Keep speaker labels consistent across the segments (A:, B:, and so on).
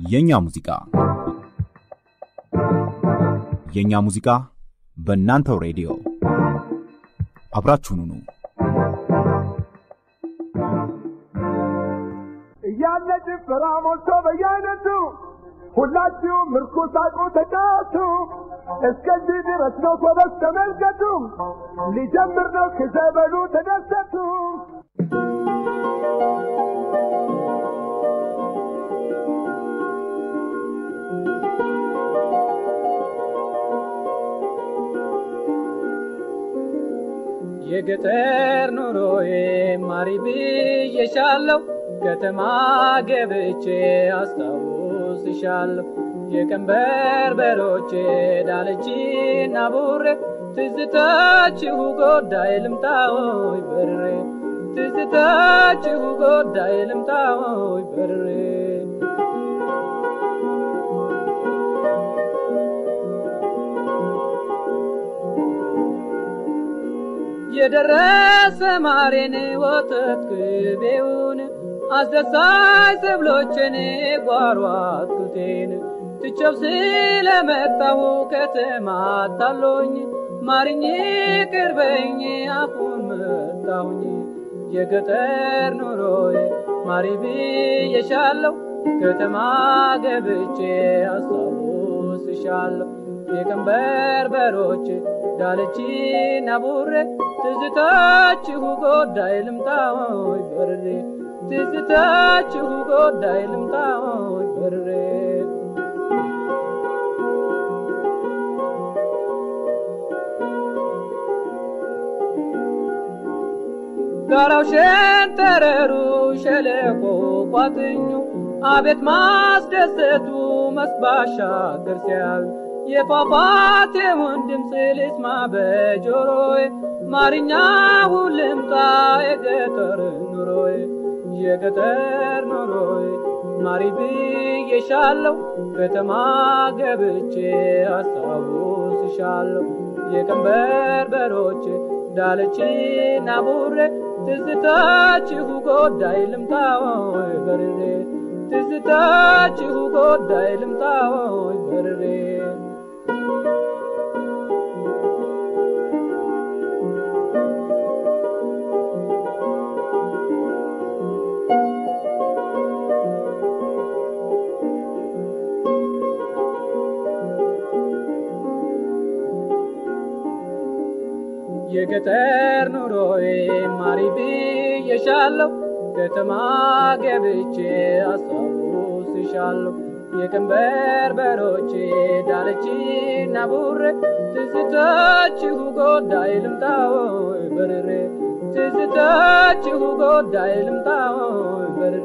A: የኛ ሙዚቃ የኛ ሙዚቃ በእናንተው ሬዲዮ አብራችሁን ሁኑ።
B: እያለ ጭፈራ ሞልቶ በየአይነቱ ሁላችሁም ምርኩስ ሳቁ ተጫወቱ። እስከዚህ ድረስ ነው ጎበዝ ተመልከቱ። ሊጀምር ነው ክዘበሉ ተደሰቱ።
C: የገጠር ኑሮዬ ማሪ ብዬሻለሁ፣ ከተማ ገብቼ አስታውስሻለሁ። የቀንበር በሮቼ ዳለችና ቡሬ ትዝታችሁ ጎዳይ ልምጣዎይ በርሬ ትዝታችሁ ጎዳይ ልምጣዎይ በርሬ የደረሰ ማሬን ወተት ቅቤውን አስደሳች ሰብሎችን ጓሮ አትክልቴን ትቼው ስለመጣሁ ከተማ አታሎኝ ማርኝ ቅርበኝ አፉን መታሁኝ የገጠር ኑሮዬ ማሪ ብዬሻለሁ ከተማ ገብቼ አስታውስሻለሁ የቀንበር በሮቼ ዳለችና ቡሬ ትዝታችሁ ጎዳይ ልምጣዎይ በርሬ ትዝታችሁ ጎዳይ ልምጣዎይ በርሬ ጋራው ሸንተረሩ ሸለቆ ቋጥኙ አቤት ማስደሰቱ መስባሻገር ሲያዩ የፏፏቴውን ድምፅ ልስማ በጆሮዬ ማርኛውን ልምጣ የገጠር ኑሮዬ የገጠር ኑሮዬ ማሪ ብዬሻለሁ ከተማ ገብቼ አስታውስሻለሁ የቀንበር በሮቼ ዳለችና ቡሬ ትዝታችሁ ጎዳይ ልምጣዎይ በርሬ ትዝታችሁ ጎዳይ ልምጣዎይ በርሬ የገጠር ኑሮዬ ማሪ ብዬሻለሁ ከተማ ገብቼ አስታውስሻለሁ የቀንበር በሮቼ ዳለችና ቡሬ ትዝታችሁ ጎዳይ ልምጣዎይ በርሬ ትዝታችሁ ጎዳይ ልምጣዎይ በርሬ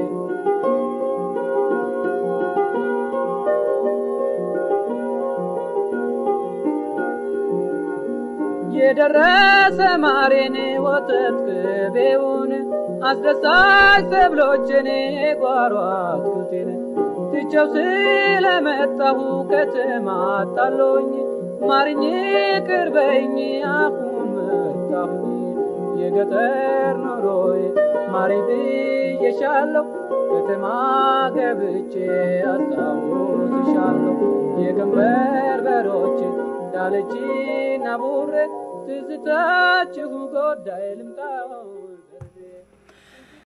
C: የደረሰ ማሬን ወተት ቅቤውን አስደሳች ሰብሎችን ጓሮ አትክልቴን ትቼው ስለመጣሁ ከተማ አጣሎኝ ማርኝ ቅርበኝ አፉን መታሁኝ የገጠር ኑሮዬ ማሪ ብዬሻለሁ ከተማ ገብቼ አስታውስሻለሁ የቀንበር በሮቼ ዳለችና ቡሬ ትዝታችሁ ጎዳይ ልምጣ